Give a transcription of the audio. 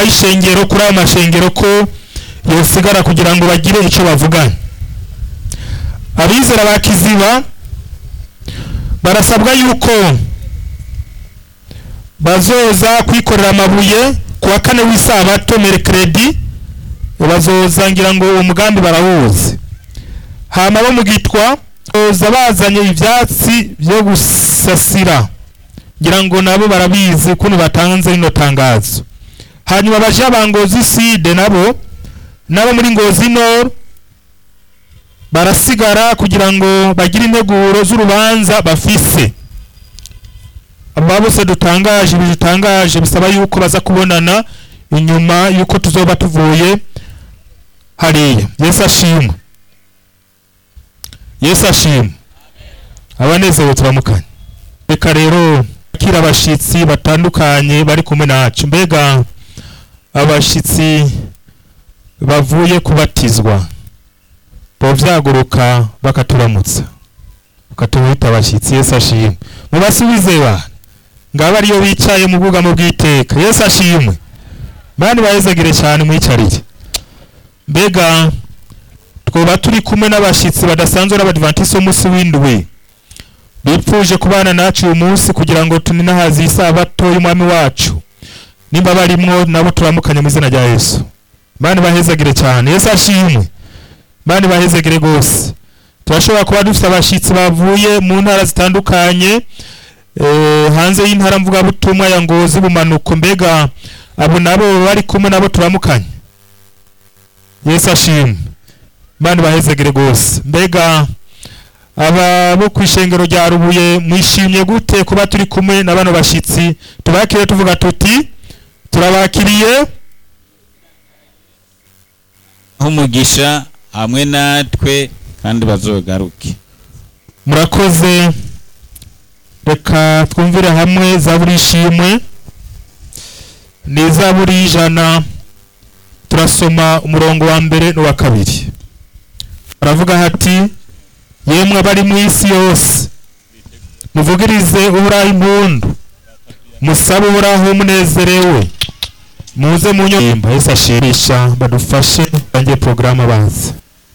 inama y'ishengero kuri ayo mashengero ko yosigara kugira ngo bagire icyo bavuganye abizera ba kiziba barasabwa yuko bazoza kwikorera amabuye ku wa kane w'isabato merekeredi bazoza ngira ngo uwo mugambi barawuzi hama bo mu gitwa bazoza bazanye ivyatsi byo gusasira ngira ngo nabo barabizi ukuntu batanze rino tangazo hanyuma baje ba ngozi side nabo nabo muri ngozi nord barasigara kugira ngo bagire integuro z'urubanza bafise aba bose dutangaje ibi dutangaje bisaba yuko baza kubonana inyuma yuko tuzoba tuvuye hariya yesu ashimwe yesu ashimwe abanezerewe turamukanye reka rero akira abashitsi batandukanye bari kumwe nacu mbega abashitsi bavuye kubatizwa bovyaguruka bakaturamutsa bakatubita abashitsi yesu ashimwe mubasubize ba ngaba ariyo bicaye mu bwugamo bw'iteka yesu ashimwe bandi bahezagire cyane mwicarire mbega twoba turi kumwe n'abashitsi badasanzwe n'abadivantisi b'umunsi w'indwi bipfuje kubana nacu uyu munsi kugira ngo tuninahaze isabato y'umwami wacu nimba barimwo nabo turamukanye mu izina rya yesu bandi bahezagire cyane yesu ashimwe bandi bahezagire rwose turashobora kuba dufite abashitsi bavuye mu ntara zitandukanye eh, hanze y'intara mvugabutumwa ya ngozi bumanuko mbega abo nabo bari kumwe nabo turamukanye yesu ashimwe bandi bahezegere rwose mbega aba bo ku ishengero rya rubuye mwishimye gute kuba turi kumwe na bano bashitsi tubakire tuvuga tuti turabakiriye umugisha hamwe natwe kandi bazogaruke murakoze reka twumvire hamwe zaburi ishimwe ni zaburi y'ijana turasoma umurongo wa mbere n'uwa kabiri baravuga hati yemwe abari mu isi yose muvugirize uhoraho impundu musabe uhoraho munezerewe muze mu nyumba yesu ashimisha badufashe bangiye porogaramu abanza